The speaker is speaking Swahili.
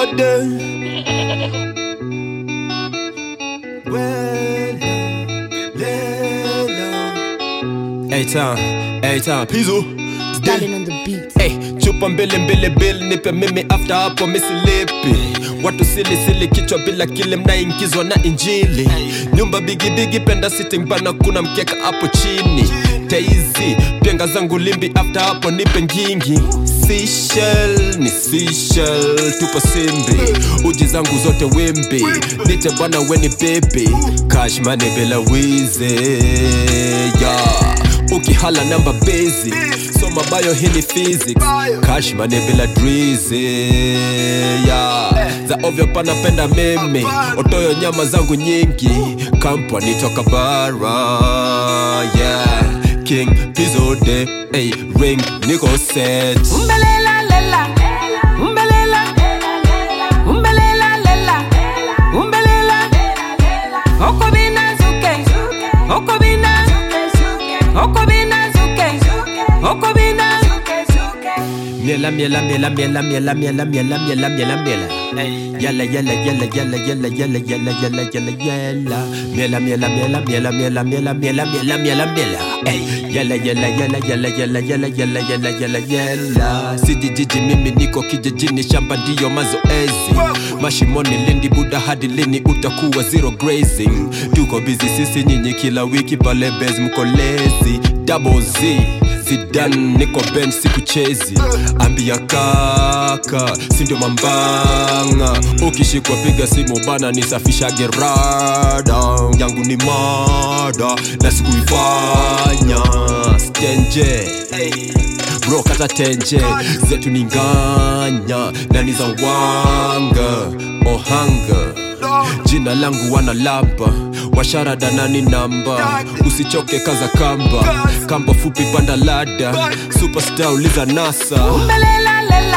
de Eitan, Eitan, Pizu Darling on the beat. Hey, chupa mbili mbili bill nipe mimi after hapo misilipi watu sili sili kichwa bila kile mnaingizwa na injili nyumba bigi bigi penda sitting bana kuna mkeka hapo chini teizi penga zangu limbi after hapo nipe ngingi Seashell, ni Seashell, tupo simbi uji zangu zote wimbi nite bwana weni baby cash money bila wizi yeah ukihala namba basic soma bayo hii ni physics cash money bila drizi yeah. za ovyo panapenda mimi otoyo nyama zangu nyingi kampani toka bara yeah. king pizode hey, ring niko set Umbelela lela. Umbelela. Umbelela lela. Umbelela. Okobina zuke. Okobina. Okobina zuke. Okobina. Miela miela miela miela miela miela miela miela miela miela Yala yala yala yala yala yala yala yala yala yala Miela miela miela miela miela miela miela miela miela miela Ey, Yala yala yala yala yala yala yala yala yala yala Sijijiji mimi niko kijijini shamba ndiyo mazoezi Mashimoni lindi buda hadi lini utakuwa zero grazing Tuko busy sisi nyinyi kila wiki pale base mko lazy Double Z Zidane niko bench sikuchezi ambia kaka sindio mambanga ukishikwa piga simu bana nisafisha gerada yangu ni mada na sikuifanya stenje bro kata tenje zetu ni nganya na ni za wanga ohanga jina langu wana lamba washarada nani namba usichoke kaza kamba kamba fupi panda lada superstar uliza nasa Umbelela lela.